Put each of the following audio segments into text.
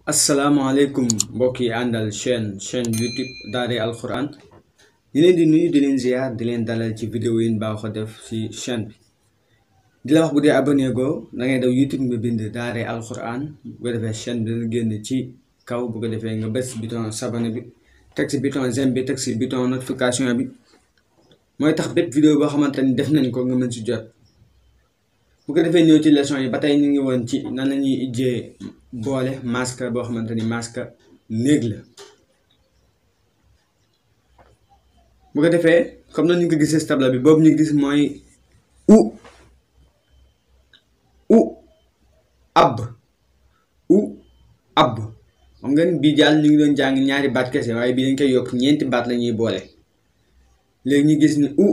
asalaamaaleykum mbokk yi àndal chaîne chaîne youtube Daaray Alxuraan di leen di nuyu di leen ziar di leen dalal ci vidéo yi ñu baaxoo def ci chaîne bi di la wax bu dee abonné go da ngay daw youtube nga bind Daaray Alxuraan bu ko defee chaîne bi dana génn ci kaw bu ko defee nga bës bouton s'abonner bi teg ci bouton j'aime bi teg ci bouton notification bi mooy tax bépp vidéo boo xamante ni def nañ ko nga mën ci jot bu ko defee ñëw ci leçon yi ba tey ñu ngi woon ci nan la ñuy ijjee boole masque boo xamante ni masque néeg la bu ko defee comme na ñu ko gisee si tableau bi boobu ñu gis mooy u u ab u ab xam nga ni bii jàll ñu ngi doon jàng ñaari baat kese waaye bii dañ koy yokk ñeenti baat la ñuy boole léegi ñu gis ni u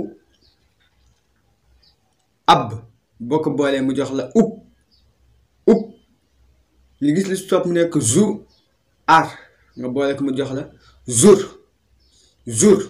ab boo ko boolee mu jox la ub ub li gis li stop mu nekk zu ar nga boole ko mu jox la zur zur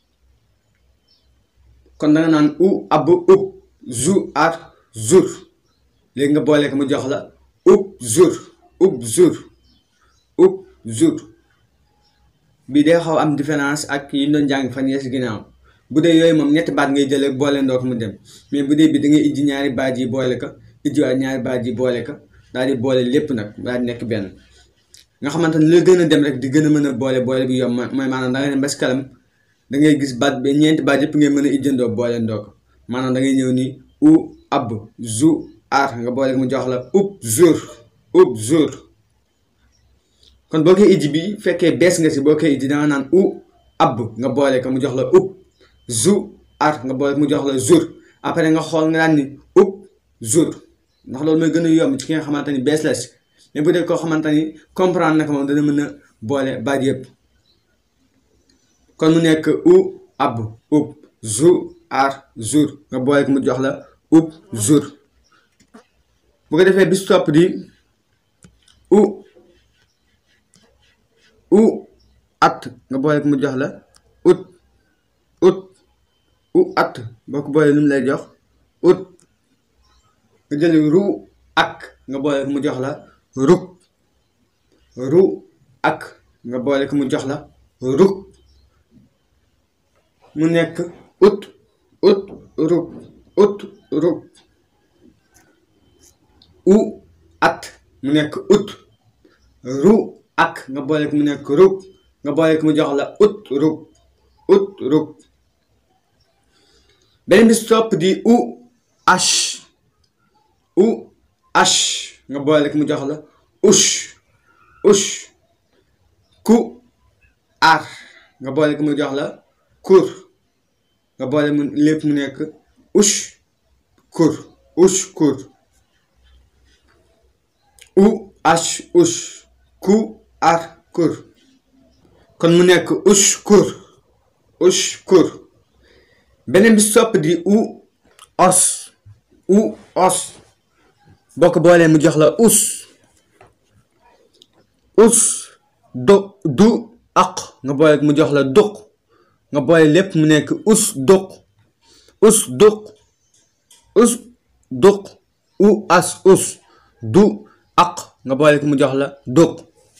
kon danga naan u ab ub zu ar zur léegi nga boole ko mu jox la ub zur ub zur ub zur bii day xaw am différence ak yi ñu doon jàng fan yee si ginnaaw bu dee yooyu moom ñetti baat ngay jëlee boole ndox mu dem mais bu dee bi da ngay ijji ñaari baat yi boole ko ijjiwaat ñaari baat yi boole ko daal di boole lépp nag daal di nekk benn nga xamante ni la gën a dem rek di gën a mën a boole boole bi yomb mooy maanaam da ngay dem ba si kanam da ngay gis baat bi ñeenti baat yëpp ngay mën a ijjandoo boole ndoo ko maanaam da ngay ñëw ni u ab zu ar nga boole ko mu jox la ub zur ub zur kon boo koy ijji bi fekkee bees nga si boo koy ijji da nga naan u ab nga boole ko mu jox la ub zu ar nga boole mu jox la zur après nga xool nga daan ni ub zur ndax loolu mooy gën a yomb ci ki nga xamante ni bees la si mais bu dee koo xamante ni comprendre na ko moom dana mën a boole baat yëpp kon mu nekk u ab ub zu ar zur nga boole ko mu jox la ub zur bu ko defee bis topp di u u at nga boole ko mu jox la ut ut u at boo ko boolee lu mu lay jox ut nga jël ru ak nga boole ko mu jox la ruk ru ak nga boole ko mu jox la ruk mu nekk ut ut ruk ut ruk u at mu nekk ut ru ak nga boole ko mu nekk ruk nga boole ko mu jox la ut ruk ut ruk beneen bi topp di u ash u ash nga boole ko mu jox la ush ush ku ar nga boole ko mu jox la kur nga boole mu lépp mu nekk ush kur ush kur u ash ush ku ar kur kon mu nekk ush kur ush kur beneen bi sopp di u os u os boo ko boolee mu jox la us us do du aq nga boole mu jox la duq nga boole lépp mu nekk us duq us duq us duq u as us du aq nga boole ko mu jox la duq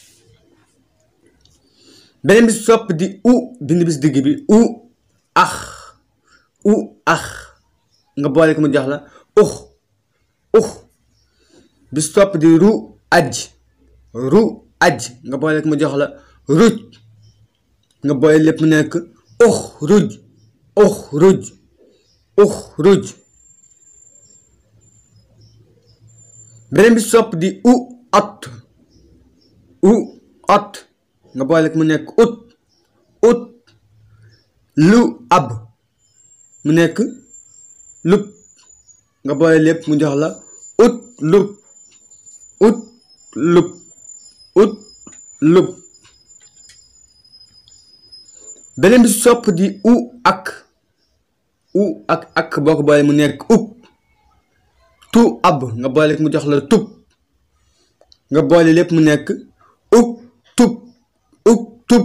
beneen bi sopp di u bind bis digg bi u ax u ax nga boole ko mu jox la ux ux bis topp di ru aj ru aj nga boole ko mu jox la ruj nga boole lépp mu nekk ux ruj ux ruj ux ruj beneen bis topp di u ot u ot nga boole ko mu nekk ut ut lu ab mu nekk lub nga boole lépp mu jox la ut lub ut lub ut lub beneen bi sopp di u ak u ak ak boo ko boole mu nekk ub tu ab nga boole mu jox la tub nga boole lépp mu nekk ub tub ub tub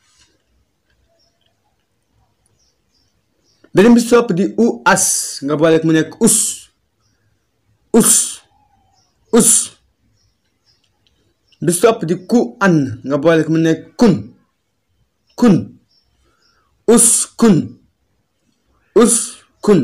beneen bi sopp di u as nga boole mu nekk us us us bi sopp di ku an nga boole ko mu nekk kun kun us kun us kun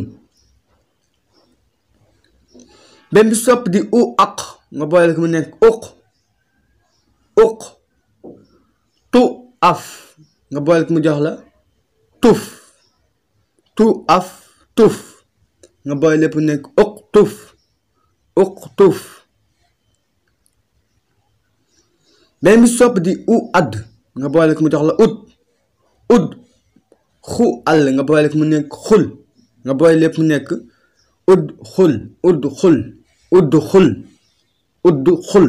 benn bi sopp di u aq nga boole ko mu nekk uq uq tu af nga boole ko mu jox la tuf tu af tuf nga boole lépp mu nekk uq tuf uq tuf benn bi sopp di u add nga boole ko mu jox la ut ud xu àll nga boole ko mu nekk xul nga boole lépp mu nekk ud xul ud xul udd xul udd xul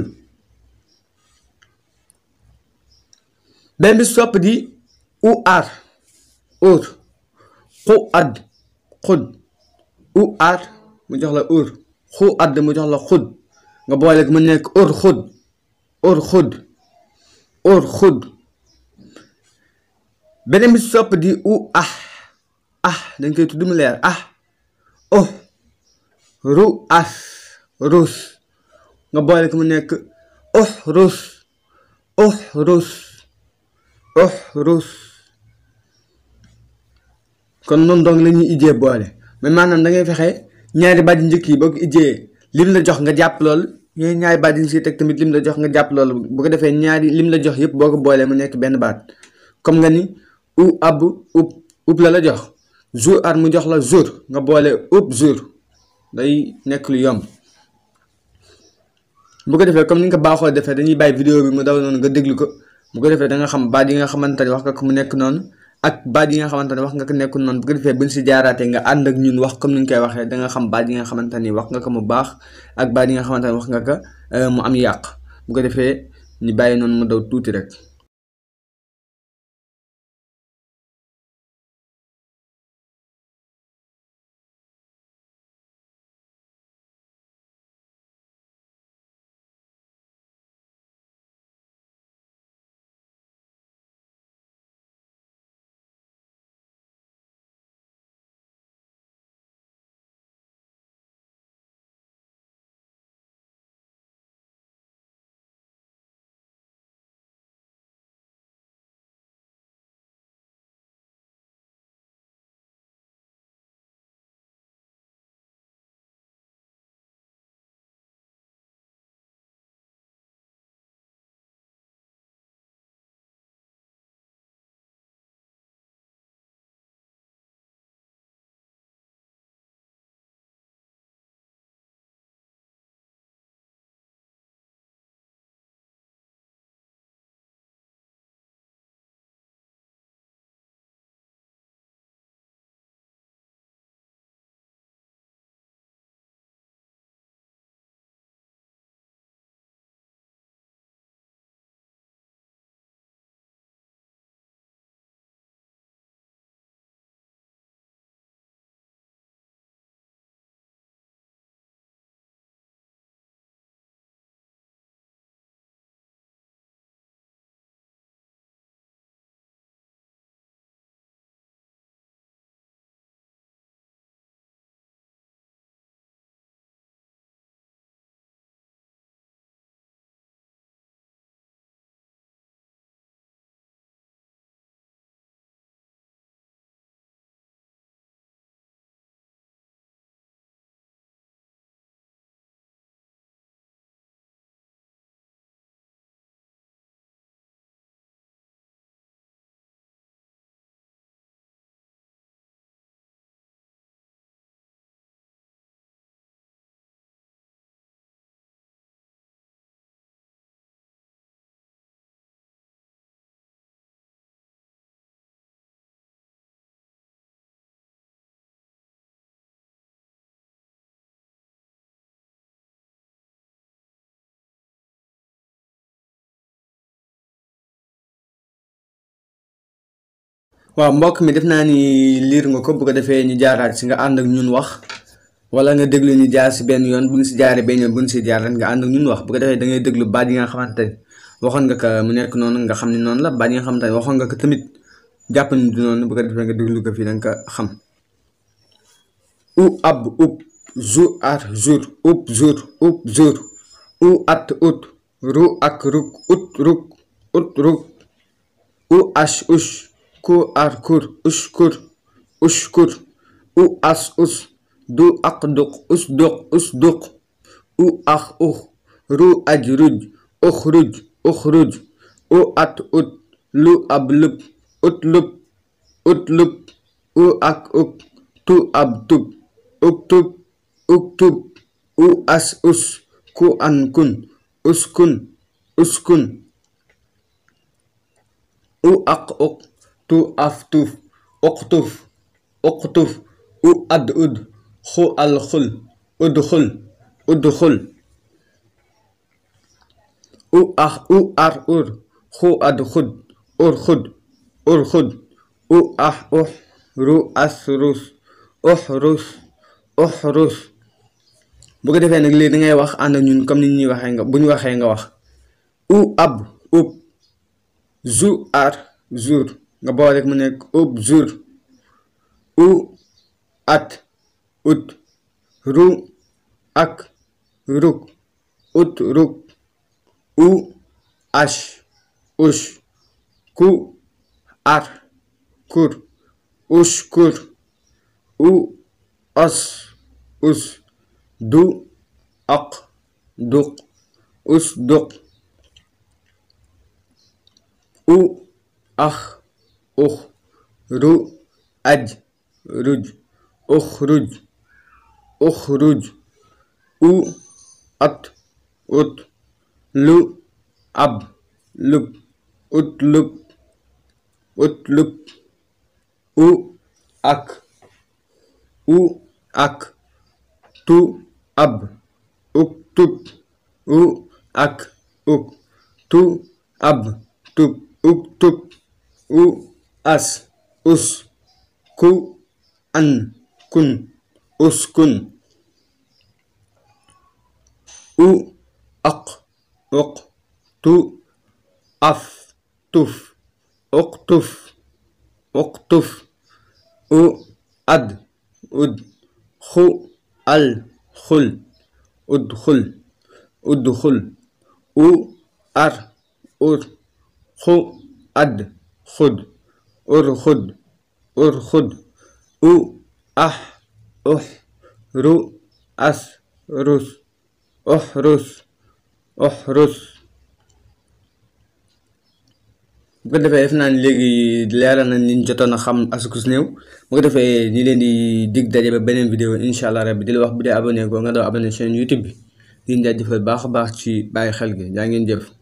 benn bi sopp di u aar ur xu add xud u aar mu jox la ur xu add mu jox la xud nga boole ko mu nekk ur xud ur xud ur xud beneen bi sopp di u ah ah dañ koy tudd mu leer ah oh ru as rus nga boole ko mu nekk oh rus oh rus oh rus kon noonu donc la ñuy ijjee boole mais maanaam da ngay fexe ñaari baat njëkk yi boo ko ijjee lim la jox nga jàpp loolu yooyu ñaari baat yi si teg tamit lim la jox nga jàpp loolu bu ko defee ñaari lim la jox yëpp boo ko boolee mu nekk benn baat comme nga ni u ab up up la la jox jour ar mu jox la jour nga boole up jour day nekk lu yomb bu ko defee comme ni nga ko baaxoo defee dañuy bàyyi vidéo bi mu daw noonu nga déglu ko bu ko defee da nga xam baat yi nga xamante ne wax nga ko mu nekk noonu ak baat yi nga xamante ne wax nga ko nekkul noonu bu ko defee buñ si jaaraatee nga ànd ak ñun wax comme ni ñu koy waxee da nga xam baat yi nga xamante ni wax nga ko mu baax ak baat yi nga xamante ne wax nga ko mu am yàq bu ko defee ñu bàyyi noonu mu daw tuuti rek. waaw mbokk mi def naa ni liir nga ko bu ko defee ñu jaaraat si nga ànd ak ñun wax wala nga déglu ñu jaar si benn yoon bu ñu si jaaree benn yoon bu ñu si jaar nga ànd ak ñun wax bu ko defee da ngay déglu baat yi nga xamante ne waxoon nga ko mu nekk noonu nga xam ne noonu la baat yi nga xamante ne waxoon nga ko tamit jàpp ni du noonu bu ko defee nga déglu ko fii da nga ko xam u ab up zu ar jour up jour up jour u at ut ru ak ruk ut ruk ut ruk u ash ush ku ar kur ushkur ushkur u as us du ak duq us duq us duq u ax ux ru aj ruj ux ruj ux ruj u at ut lu ab lub ut lub ut lub u ak uk tu ab tub uk tub uk tub u as us ku an kun uskun uskun u aq uq tu af tuf uqtuf uqtuf u ad ud xu al xul udxul udxul u ax u ar ur xu ad xud ur xud ur xud u ax ux ru as rus ux rus ux rus bu ko defee nag léegi da ngay wax ànd ak ñun comme ni ñuy waxee nga bu ñu waxee nga wax u ab ub zu ar zur nga boole rek mu nekk ub zur u at ut ru ak ruk ut ruk u ash ush ku ar kur ushkur u as us du aq duq us duq u ax ux ru aj ruj uxruj uxruj u at ut lu ab lub ut lub ut lub u ak u ak tu ab uk tub u ak uk tu ab tub uk tub u as us ku an kun uskun u aq uq tu af tuf uqtuf uqtuf u ad ud xu al xul udxul udxul u ar ur xu ad xud urxud urxud u ax ux ru as rus uxrus uxrus bu ko defee def naa ni léegi leeral nañ liñ jotoon a xam asukus néew bu ko defee ñi leen di dig daje ba beneen vidéo incha allah rabbi di la wax bu dee abonné ko nga doo abonné chaîne youtube bi di jaajëfal baax a baax ci bàyyi xel gi jaa ngeen jëf